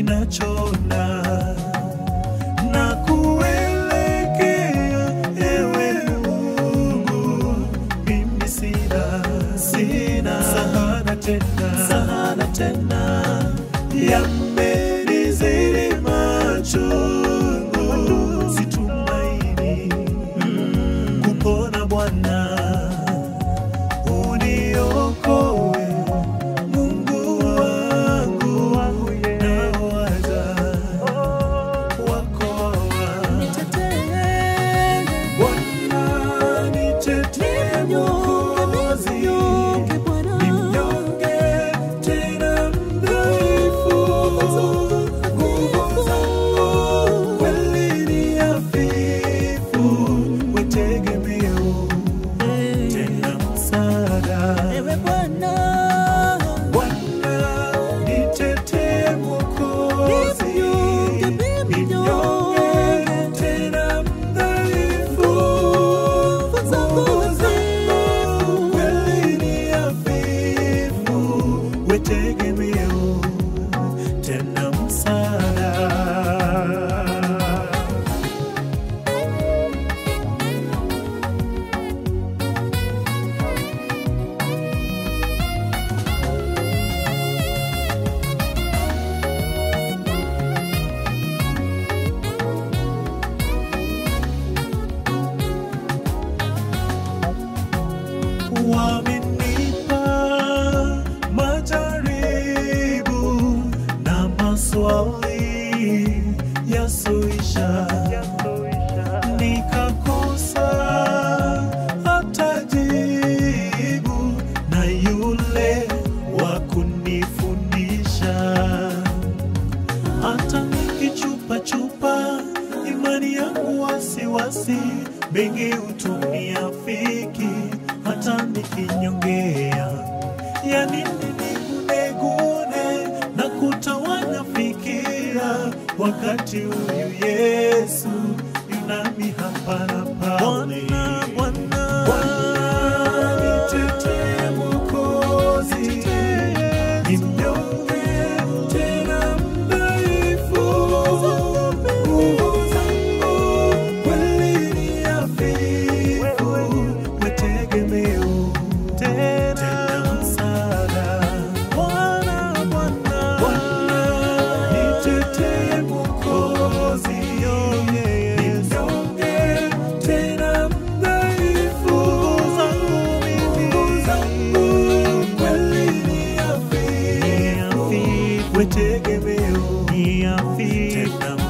ninachona na kuelekea ewe Mungu, mimi sina sina sahana tena sahana tena, yamenizidi machungu, situmaini kupona Bwana, uniokoe Mungu wangu, nawaza wakoa Bwana nitetee Mwokozi, ni mnyonge tena mdhaifu, nguvu zangu kweli ni hafifu, we tegemeo tena msaada. Bwana nitetee Mwokozi, ni mnyonge tena mdhaifu, nguvu zangu kweli ni hafifu, we tegemeo tena msaada. wamenipa majaribu na maswali yasoisha, nikakosa hata jibu na yule wa kunifundisha hata nikichupachupa imani yangu wasiwasi, mengi hutumia fiki, hata nikinyongea, ya nini nigunegune na kutawanya fikira, wakati huyu Yesu yunami hapa na pale. Bwana, Bwana, nitetee Mwokozi, ni mnyonge tena mdhaifu, nguvu zangu kweli ni hafifu, we tegemeo tena msaada. Bwana, Bwana, Bwana, nitetee Mwokozi, ni mnyonge tena mdhaifu, nguvu zangu kweli ni hafifu, we tegemeo tena